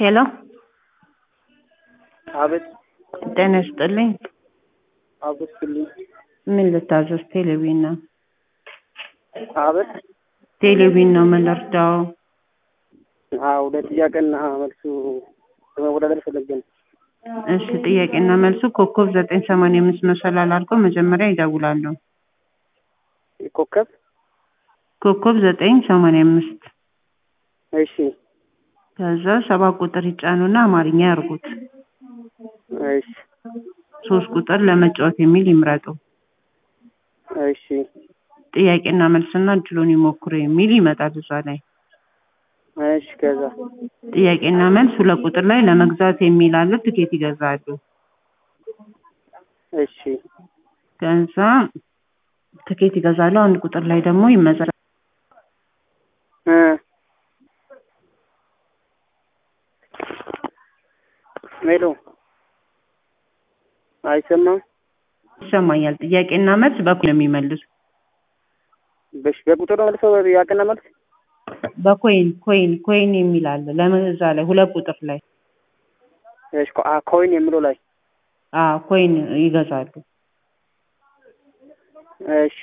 ሄሎ አቤት ጤና ይስጥልኝ። አብስልኝ ምን ልታዘዝ? ቴሌቪዥን ነው። አቤት ቴሌቪዥን ነው። ምን ልርዳው? አዎ ለጥያቄና መልሱ ለመወዳደር ፈለገ ነው። እሺ ጥያቄና መልሱ ኮከብ ዘጠኝ ሰማንያ አምስት መሰላል አድርገው መጀመሪያ ይደውላሉ። ኮከብ ኮከብ ዘጠኝ ሰማንያ አምስት እሺ ከዛ ሰባት ቁጥር ይጫኑና አማርኛ ያርጉት። እሺ ሶስት ቁጥር ለመጫወት የሚል ይምረጡ። እሺ ጥያቄና መልስና እድሉን ይሞክሩ የሚል ይመጣል እዛ ላይ። እሺ ከዛ ጥያቄና መልስ ሁለት ቁጥር ላይ ለመግዛት የሚል አለ። ትኬት ይገዛሉ። እሺ ከዛ ትኬት ይገዛሉ። አንድ ቁጥር ላይ ደግሞ ይመዘራል። እ ሜሎ አይሰማም። ይሰማኛል። ጥያቄና መልስ በኩል ነው የሚመልሱ። በሽ በቁጥር ነው መልሰው ጥያቄና መልስ በኮይን ኮይን ኮይን የሚል አለ። ለመዛ ላይ ሁለት ቁጥር ላይ እሺ ኮ- አ ኮይን የሚለው ላይ አ ኮይን ይገዛሉ። እሺ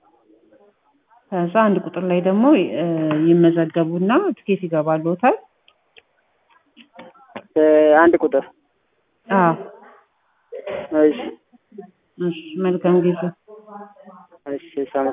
ከዛ አንድ ቁጥር ላይ ደግሞ እ ይመዘገቡና ትኬት ይገባልዎታል። እ አንድ ቁጥር አ እሺ እሺ መልካም ጊዜ። እሺ እሺ